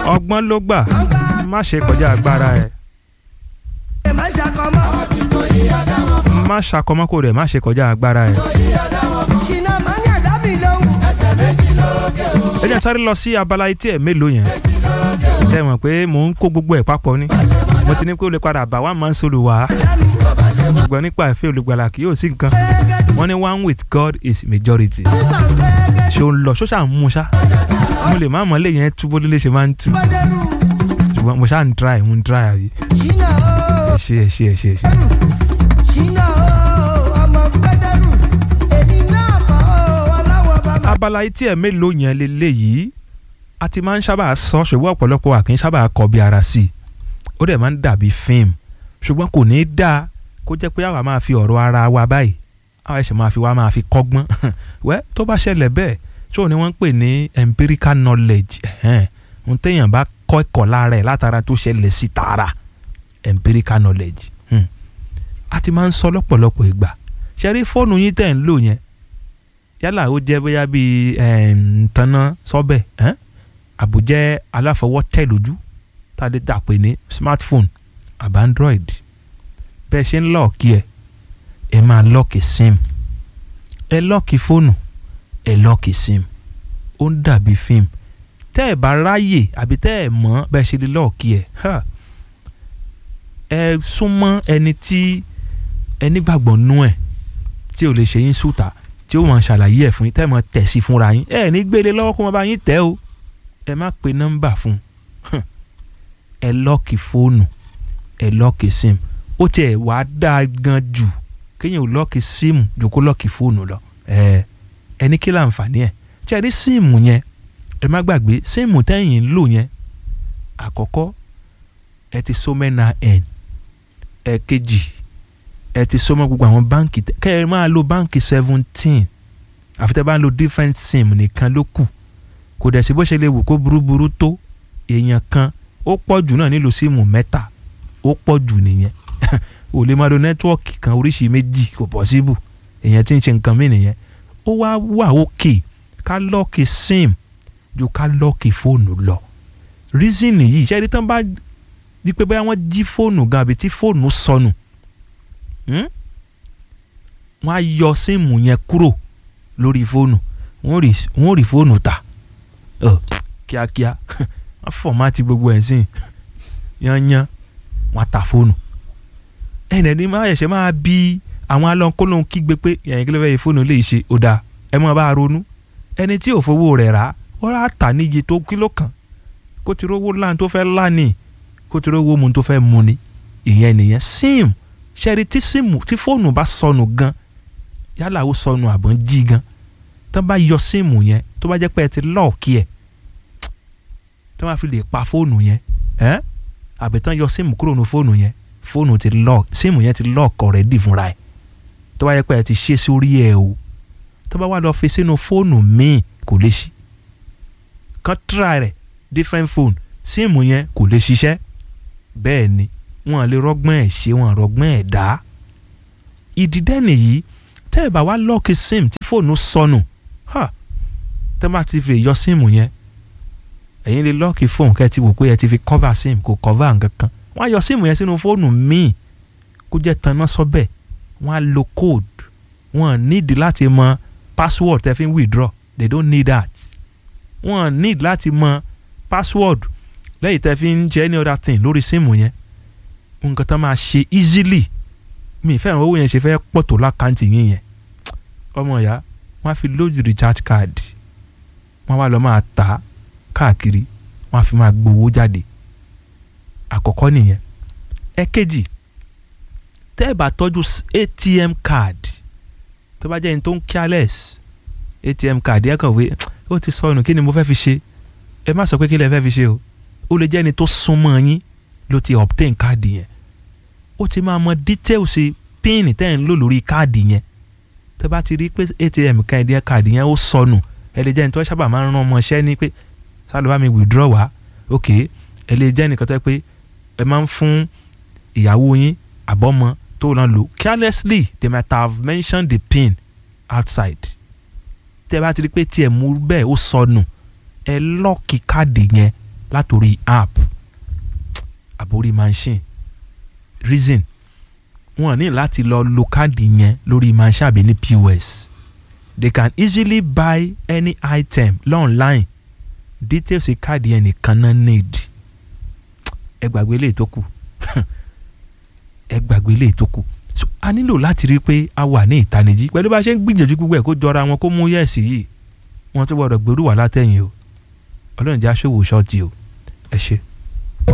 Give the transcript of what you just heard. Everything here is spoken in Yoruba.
ọgbọ́n ló gbà má ṣe kọjá agbára ẹ̀ má ṣàkọmọ́ kò rẹ̀ má ṣe kọjá agbára ẹ̀. ẹ jẹ́ sáré lọ sí abala etí ẹ̀ mélòó yẹn ṣe mọ̀ pé mò ń kó gbogbo ẹ̀ papọ̀ ni mo ti ní pé ó lè padà bá wa máa ń sọ̀rọ̀ wá ṣùgbọ́n nípa ìfẹ́ olùgbàlà kì yóò sí nǹkan wọ́n ní one with God is majority ṣé o ń lọ ṣó ṣà ń mú ṣá mo lè má mọ̀ lè yẹn túbọ̀ lè ṣe máa ń tú ṣùgbọ́n mo ṣáà ń try mo ń try àbí ẹ ṣe ẹ ṣe ẹ ṣe ẹ ṣe. abala etí ẹ̀ mélòó yẹn lélẹ́yìí a ti máa ń sábà sọ ṣùgbọ́n ọ̀pọ̀lọpọ̀ wa kì í sábà kọ bí ara sí i ó dẹ̀ máa ń dàbí fíìmù ṣùgbọ́n kò ní í dáa kó jẹ́ pé àwa máa fi ọ̀rọ̀ ara wa báyìí àwa ẹ̀ṣẹ̀ máa fi wá máa fi kọ́gbọ́n wẹ́ tó bá ṣẹlẹ̀ bẹ́ẹ̀ tó ní wọ́n ń pè ní empirical knowledge ohun téèyàn bá kọ́ ẹ̀kọ́ lára ẹ̀ látara tó ṣẹlẹ̀ sí tààrà empirical knowledge a ti máa ń sọ lọ́pọ̀lọpọ̀ ìgbà ṣe rí fóònù yín tẹ̀ ń lò yẹn yálà ó jẹ́ bóyá bíi ntanná sọ́bẹ̀ àbújẹ́ aláfọwọ́ tẹ̀ lójú tàdé tà pé ní smartphone àbá android bẹ́ẹ̀ ṣe ń lọ́ọ̀kì ẹ̀ ẹ máa lọ́ọ̀kì sim ẹ lọ́ọ̀kì fóònù ẹ lọ́ọ̀kì sim ó ń dàbí fíìmù tẹ́ ẹ bá ráyè àbí tẹ́ ẹ mọ̀ bẹ́ẹ̀ ṣe lè lọ́ọ̀kì ẹ̀ ẹ súnmọ́ ẹni tí ẹni gbàgbọ́ nú ẹ̀ tí ò lè ṣe yín sùtà tí ó máa ṣàlàyé ẹ̀ fún yín tẹ́ ẹ máa tẹ̀ sí fúnra yín ẹ ní gbélé lọ́wọ́ kó máa bá yín tẹ̀ o ẹ má pe nọ́mbà fún ẹ lọ́ọ̀kì fóònù ẹ lọ́ọ̀kì sim ó tiẹ̀ wàá dáa gan jù kéèyàn ò lọ́ọ̀kì síìmù jù kó lọ́ọ̀kì fóònù lọ ẹ ẹni kí láǹfààní ẹ̀ tí a rí síìmù yẹn ẹ má gbàgbé síìmù tẹ́yìn ń lò yẹn àkọ́kọ́ ẹ ti so mẹ́na ẹ̀ ẹ̀kejì ẹ ti so mọ́ gbogbo àwọn báǹkì kẹ́ ẹ máa lo báǹkì seventeen àfi tẹ́ bá ń lo different sim nìkan ló kù kò dẹ̀ sí bó ṣe lè wù kó burúburú tó èèyàn kan ó pọ̀ jù náà nílò síìmù mẹ́ta ó pọ̀ jù nìyẹn ò lè máa lo nẹ́tíwọ́ọ̀kì kan oríṣi méjì kò pọ̀síbù èèyàn tí ń ṣe nǹkan mí nìyẹn ó wá wà òkè ká lọ́ọ̀kì sim ju ká lọ́ọ̀kì fóònù lọ reason yìí ṣẹ́ni tán bá di pé bóyá wọ́n jí fóònù gan àbí tí fóònù sọnù wọ́n á yọ síìmù yẹn kúrò lórí fóònù wọ́n rí fóònù ta kíákíá wọ́n fọ̀mátì gbogbo ẹ̀ sìn yányán wọ́n á ta fóònù ẹnì ẹni máa ṣẹ̀ṣẹ̀ máa bí àwọn alọ́nkólóhùn kígbe pé ẹ̀yìn kí ló fẹ́ yẹ fóònù lè ṣe ó dáa ẹ máa bá a ronú ẹni tí ò fowó rẹ̀ rà wọ́n á tà níye tó kílò kan kó ti rówó láǹ tó fẹ́ láǹì kó ti rówó mu tó fẹ́ mu ni ìyẹn nìyẹn sim ṣẹ́rí tí síìmù tí fóònù bá sọnù gan yálà ó sọnù àbọ̀ ń jí gan tó bá yọ síìmù yẹn tó bá jẹ́ pé ẹ ti lọ́ọ̀kì ẹ̀ tó bá fi lè pa fóònù yẹn ẹ́ àbí tán yọ síìmù kúrò ní fóònù yẹn fóònù ti lọ́ọ̀kì síìmù yẹn ti lọ́ọ̀kì ọ̀rẹ́dì fúnra ẹ̀ tó bá jẹ́ pé ẹ ti ṣe sórí ẹ̀ o tó bá wà lọ fi sínú fóònù míì kò lè ṣí kan try rẹ̀ different phone síìmù yẹn kò lè ṣiṣẹ́ bẹ́ẹ̀ ni wọn lè rọgbọ́n ẹ̀ ṣe wọn rọgbọ́n ẹ̀ dá ìdídẹ́ nìyí tẹ́ ẹ̀ bá wá lọ́ọ̀kì sim tí fóònù sọnù tẹ́ bá ti fi yọ síìmù yẹn ẹ̀yin lè lọ́ọ̀kì fóònù kẹ́ ẹ ti wò pé ẹ ti fi cover sim kò cover nǹkan kan wọ́n á yọ síìmù yẹn sínú fóònù míì kó jẹ́ tanná sọ́bẹ̀ wọ́n á lo code wọ́n need láti mọ password tẹ́ fi ń withdraw they don't need that wọ́n need láti mọ password lẹ́yìn tẹ́ fi ń jẹ́ any other thing lórí síìmù yẹn nǹkan tó máa ṣe easily mi fẹ́ràn owó yẹn ṣe fẹ́ pọ̀ tó lákàntì yín yẹn ọmọ ìyá wọ́n á fi lójú recharge card wọ́n wá lọ máa tà á káàkiri wọ́n á fi máa gbowó jáde àkọ́kọ́ nìyẹn ẹ̀kejì tẹ́ ẹ bá tọ́jú atm card tó bá jẹ́ ẹni tó ń careless atm card ẹ kàn wé ó ti sọnù kí ni mo fẹ́ fi ṣe ẹ má sọ pé kí lẹ fẹ́ fi ṣe o ó lè jẹ́ ẹni tó súnmọ́ yín ló ti obtain káàdì yẹn ó ti máa mọ details pin tẹ́ ń lò lórí káàdì yẹn tẹ́ bá ti rí pé atm káàdì yẹn káàdì yẹn ó sọnù ẹ lè jẹ́ ẹni tó sábà máa ń rán ọmọọṣẹ́ ní pé sálọ bá mi withdraw wá ok ẹ lè jẹ́ ẹnìkan tó yẹ pé ẹ máa ń fún ìyàwó yín àbọ̀mọ tó náà lò carelessly they might have mentioned the pin outside tẹ́ bá ti rí pé tiẹ̀ mú bẹ́ẹ̀ ó sọnù ẹ lọ́ọ̀kì káàdì yẹn látòrí app àbórí machine reason wọn ní láti lọ lo káàdì yẹn lórí machine àbí ní POS they can easily buy any item online details káàdì yẹn nìkan náà need ẹ gbàgbé lè tó kù ẹ gbàgbé lè tó kù so a nílò láti rí i pé a wà ní ìtanijí pẹ̀lú bá a ṣe ń gbìyànjú gbogbo ẹ̀ kó jọra wọn kó mú yẹ̀sì yìí wọ́n ti gbọ́dọ̀ gbèrú wà látẹ̀yìn o ọlọ́run jẹ́ aṣọ́wó ṣọ́ọ̀tì o ẹ ṣe.